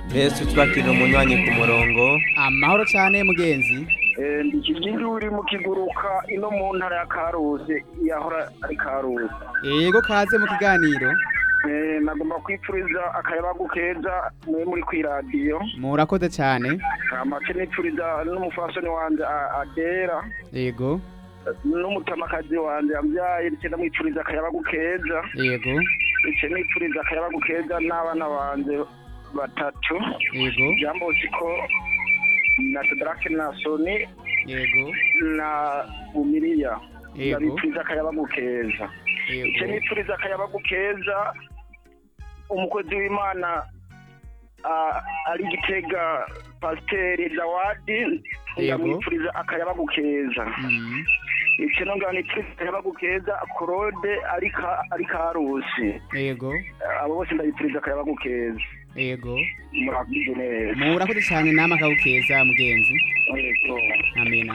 mbese twakira umunywanyi ku murongo amahoro cyane mugenzi ndi ikigindi uri mu kiguruka ino mu ntara ya karuzi yahora ari karuzi yego kaze mu kiganiro Eh, nagomba kwipfuriza akayabagu keza mwe muri kw'iradiyo murakoze cyane amace nipfuriza n'umufasoni wanje A- adera yego n'umutamakazi wanje yambyaye ndetse ndamwipfuriza akayabagu keza yego ndetse nipfuriza akayabagu keza n'abana banje batatu yego jambosiko na sedrake na soni yego na umiriya Yego. ndabipfuriza akayabagu keza yego icyo nipfuriza akayabagu keza umukozi w'imana ah, ari gitega pasiteri dawadi Yego. ndamwipfuriza akayabagu keza Mm, icyo nongera nipfuriza akayabagu keza korode ari ka- ari karusi yego abo bose ndabipfuriza akayabagu keza yego murakoze neza murakoze cyane nama keza mugenzi Yego. amena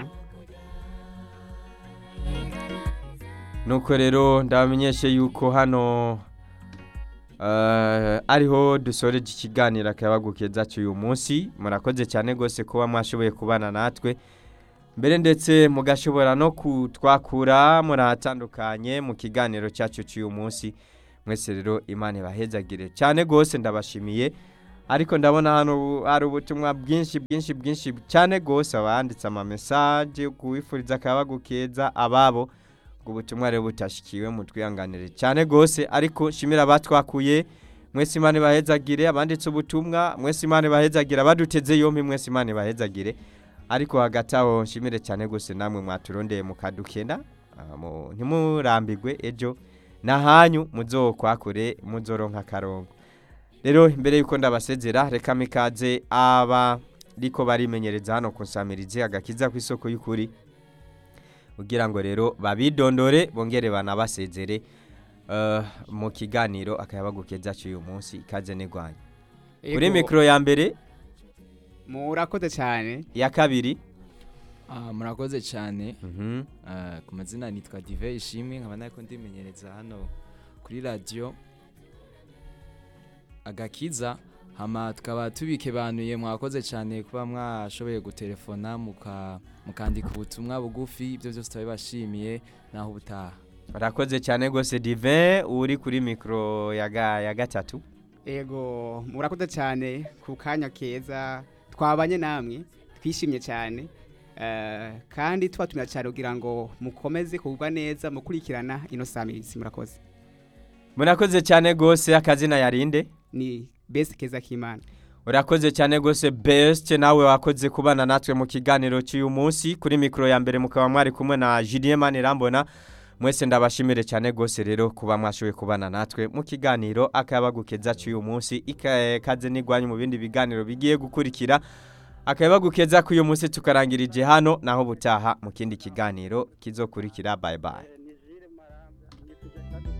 nuko rero ndabamenyeshe yuko hano eh, ariho dusoreje ikiganiro akayabagu keza cy'uyu munsi murakoze cyane rwose kuba mwashoboye kubana natwe mbere ndetse mugashobora no kutwakura murahatandukanye mu kiganiro cyacu cy'uyu munsi mwese rero imana ibahezagire cyane rwose ndabashimiye ariko ndabona hano hari ubutumwa bwinshi bwinshi bwinshi cyane rwose abanditse amamesaje kuwifuriza akayabagu keza ababo ubwo butumwa rero butashikiwe mutwihanganire cyane rwose ariko shimira abatwakuye mwese imana ibahezagire abanditse ubutumwa mwese imana ibahezagire abaduteze yombi mwese imana ibahezagire ariko hagati aho nshimire cyane rwose namwe mwaturondeye mukadukena ah, mu- ntimurambigwe ejo nahanyu muzokwakure muzoronka akarongo rero imbere yuko ndabasezera reka mikaze aba ariko barimenyereza hano ku nsamirizi agakiza ku isoko y'ukuri kugira ngo rero babidondore bongere banabasezere eh, mu kiganiro akayabagu keza cy'uyu munsi ikaze n'igwanya kuri Yego, mikoro ya mbere murakoze cyane iya kabiri Ah, murakoze cyane mhm, Ah, ku mazina nitwa dive ishimwe nkaba nariko ndimenyereza hano kuri radiyo agakiza hama tukaba tubikebanuye mwakoze cyane kuba mwashoboye gutelefona muka- mukandika ubutumwa bugufi ibyo byose turabibashimiye naho ubutaha barakoze cyane rwose divin uri kuri mikoro ya ga- ya gatatu yego murakoze cyane ku kanya keza twabanye namwe twishimye cyane Eh, kandi tubatumira cyane kugira ngo mukomeze kugubwa neza mukurikirana ino samirizi murakoze murakoze cyane rwose akazina yarinde ni besi keza k'imana urakoze cyane rwose best nawe wakoze kubana natwe mu kiganiro cy'uyu munsi kuri mikoro ya mbere mukaba mwari kumwe na Julien Manirambona mwese ndabashimire cyane rwose rero kuba mwashoboye kubana natwe mu kiganiro akabagukeza cy'uyu munsi ikaze n'igwanyu mu bindi biganiro bigiye gukurikira akabagukeza k'uyu munsi tukarangirije hano naho butaha mu kindi kiganiro kizokurikira bye bye